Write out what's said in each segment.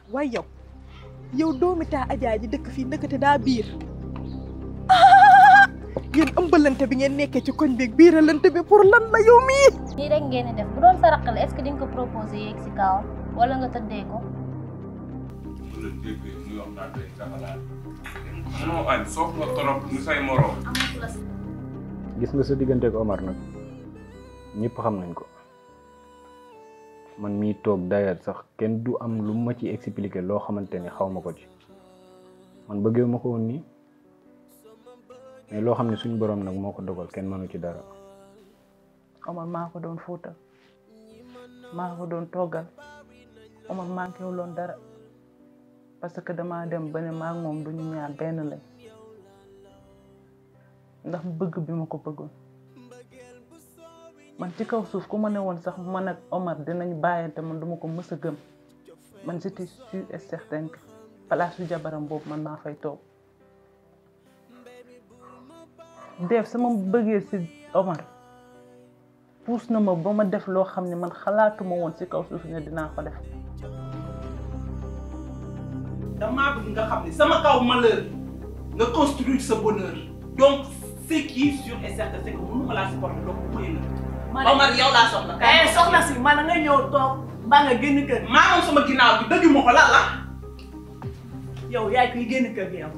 waaye yow yow doomi taa ajaa ji dëkk fii ndëkkate daa biir yéen ëmbalante bi ngeen nekkee ci koñ beeg biiralante bi pour lan la yow mii nii rek ngeen di def bu doon sa raq la est-ce que di nga ko proposé yeeg si kawam wala nga tëddee ko. bu la déggee muy wax naa tey sa xalaat mënoo añ soof nga torop ni say moroom gis nga sa diggante ak Omar nag ñëpp xam nañ ko man mii toog d'ailleurs sax kenn du am lu ma ci expliquer loo xamante ni xaw ma ko ci man bëggee ma ko woon nii mais loo xam ne suñu borom nag moo ko dogal kenn mënu ci dara Omar maa ko doon fóotal maa ko doon toggal Omar manqué wu loon dara parce que damaa dem ba ne maa ngi moom duñu ñaar benn lañ ndax bëgg bi ma ko bëggoon man ci kaw suuf ku ma ne woon sax man ak Omar dinañ bàyyante man duma ko mës a gëm man j'étais sûr et certain que place su jabaram boobu man maa fay toog def sama bëggee si Omar puus na ma ba ma def loo xam ne man xalaatuma woon ci kaw suuf ne dinaa ko def damaa bëgg nga xam ne sama kaw malheur nga construire sa bonheur donc ce qui est sûr et certain c'est que mënu ma laa supporter donc bu may la Omar yow laa soxla eh soxna si man nga ñëw toog mbaa nga génn kër maa moom sama ginnaaw bi dëgg ma ko lan la yow yaay kuy génn kër gi yow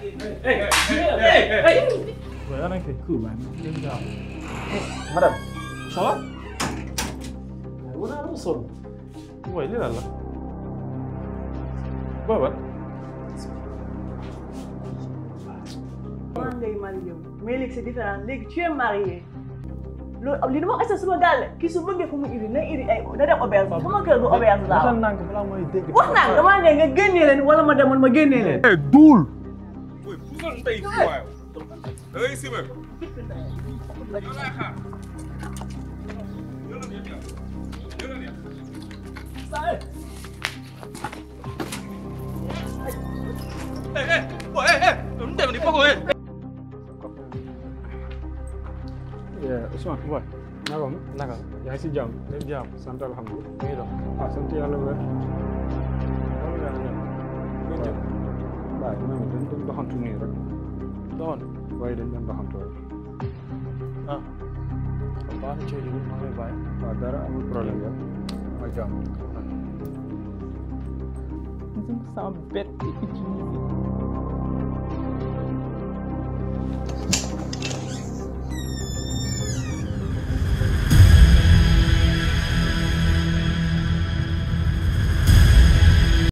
Ouais, on a fait cool, man. Good job. madame Ça va Ouais, on a sol. Ouais, il est là, là. Ouais, ouais. maa ngay marié wu mais léegi c'est différent léegi tu es marié loolu li dama wax suma gàlle kii su bëggee fu mu iri na iri ay na dem auberge sama kër du auberge laa Waxal wax nank balaa mooy dégg. wax naa damaa ne nga génnee leen wala ma demoon ma génnee leen Eh, duul. booy puusal tey fii waaye da ngay simé yow laay xaar yëlal ya yëlal ya eh eh boy eh eh mu dem di fogo eh Ousmane waay naka mu Naka yaa ngi si jàmm lépp jàmm. sant alhamdulilah mu ngi dox. ah sant yàlla wér Loolu nga xam ne. Nga jëm. waaw ñoom dañ doon doxantu nii rek Doxoon. waaye dañ doon doxantu rek Ah. Kon baax na ci yow maa ngi lay bàyyi. waaw dara amul problème yow ma jàmm sama bête utilisé